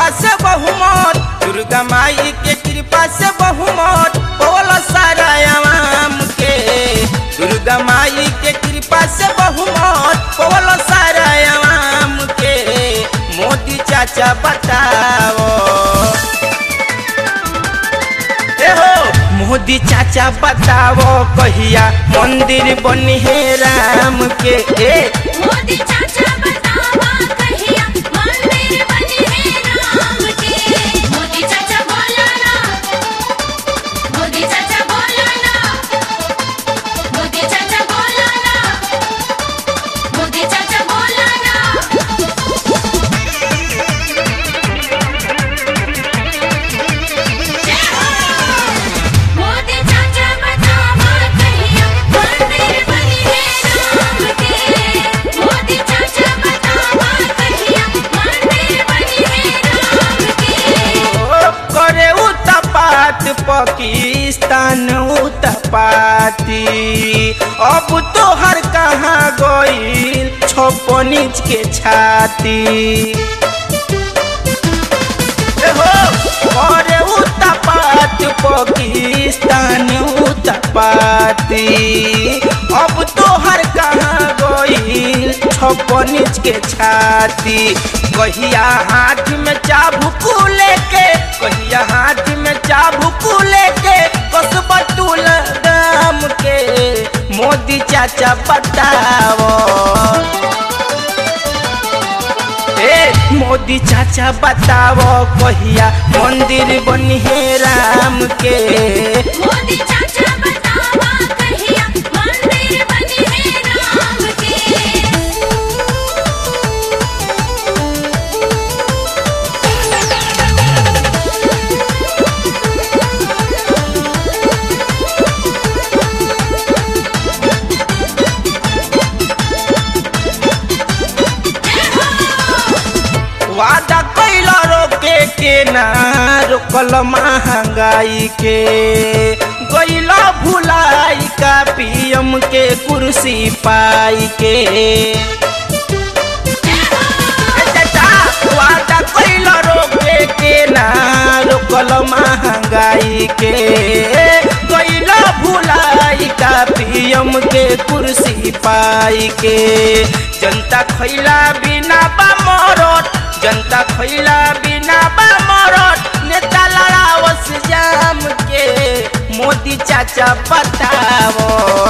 से बहुमत दुर्गा माई के कृपा से बहुमत बोल सारा आवाम के दुर्गा माई के कृपा से बहुमत बोल सारा आवाम के मोदी चाचा बताओ ए हो मोदी चाचा बताओ कहिया मंदिर बनी है राम के ए मोदी चाचा बतावा कहिया मंदिर बने हैं राम के मोदी चाचा बोला ना मोदी चाचा बोला ना मोदी चाचा बोला ना मोदी चाचा बोला ना जय हो मोदी चाचा बतावा कहिया मंदिर बने हैं राम के मोदी चाचा बतावा कहिया मंदिर बने हैं राम के ओ, करे उतपात पाकिस्तान उतपाती अब तो हर कहाँ गईल छप्पन इंच के छाती ए हो करे उतपात पाकिस्तान उतपाती अब तो हर कहाँ गईल छप्पन इंच के छाती कहिया हाथ में चाबुक लेके कहिया हाथ में चाबुक लेके कसबा तुल दाम के मोदी चाचा बताओ ए मोदी चाचा बताओ कहिया मंदिर बनी है राम के मोदी चाचा बतावा कहिया मंदिर बने हैं राम के वादा कैला रोके के ना रोकल महंगाई के गैला भुलाई का पीएम के कुर्सी पाई के ए चाचा, वादा कैला रोके के ना रोकल महंगाई के गैला भुलाई का पीएम के कुर्सी पाई के जनता खैला बिना बा मरत जनता खैला बिना बा मरत नेता लड़ावस जाम के मोदी चाचा बताओ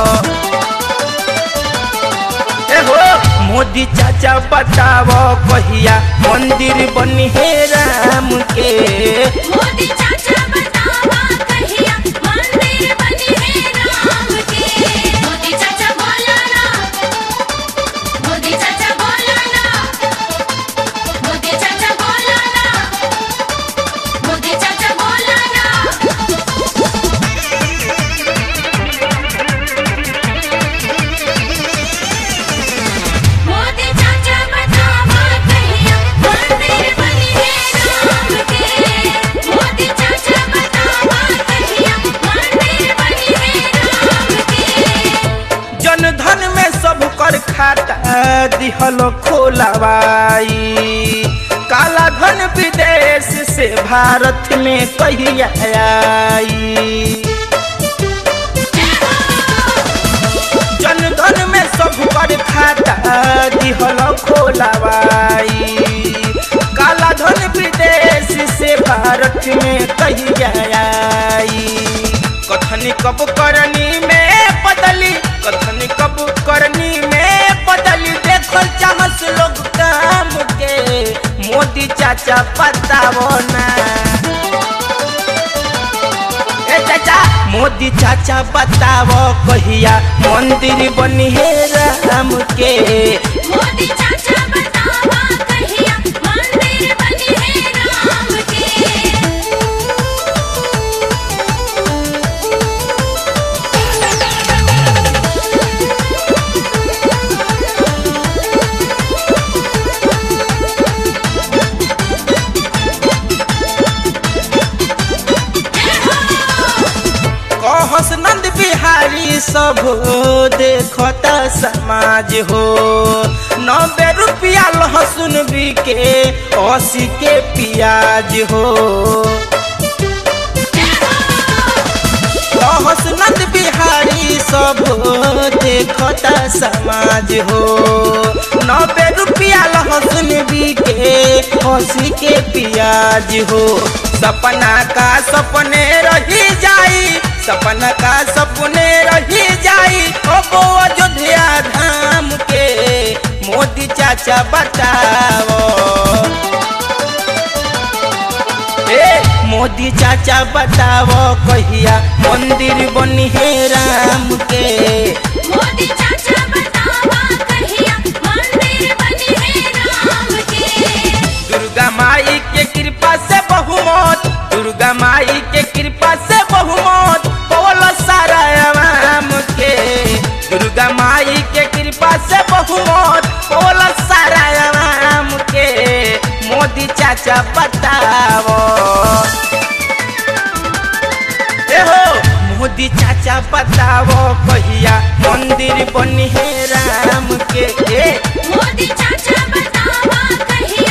ए हो मोदी चाचा बताओ कहिया मंदिर बनी है राम के मोदी चाचा बतावा कहिया मंदिर बने हैं राम के मोदी चाचा बोला ना मोदी चाचा बोला ना मोदी चाचा बोला ना मोदी चाचा बोला ना मोदी चाचा बतावा कहिया मंदिर बने हैं राम के मोदी चाचा बतावा कहिया मंदिर बने हैं राम के जन धन में सब कर खाता दिहल खोलावाई काला धन विदेश से भारत में कहिया आई जन धन में सब कर खाता दिहल खोलावाई काला धन विदेश से भारत में कहिया आई कथनी कब करनी में बदली कथनी कब करनी में बदली देखल चाहस लोग काम के मोदी चाचा बताओ ना ए चाचा मोदी चाचा बताओ कहिया मंदिर बनी है राम के मोदी चाचा बतावा कहिया मंदिर बने हैं राम के कहस नंद बिहार बिहारी सब देखता समाज हो नब्बे रुपया लहसुन बिके अस्सी के प्याज हो लहसुनत बिहारी सब देखता समाज हो नब्बे रुपया लहसुन बिके अस्सी के प्याज हो सपना का सपने रही जाई सपना का सपने रही जाई ओ बो अयोध्या धाम के मोदी चाचा बताओ ए मोदी चाचा बताओ कहिया मंदिर बनी है राम के मोदी चाचा बतावा कहिया मंदिर बनी है राम के दुर्गा माई के कृपा से बहुमत दुर्गा माई के कृपा से बहुमत बोल सारा आवाम के दुर्गा माई के कृपा से बहुमत बोल सारा आवाम के मोदी चाचा बताओ ए हो मोदी चाचा बताओ कहिया मंदिर बनी है राम के ए मोदी चाचा बतावा कहिया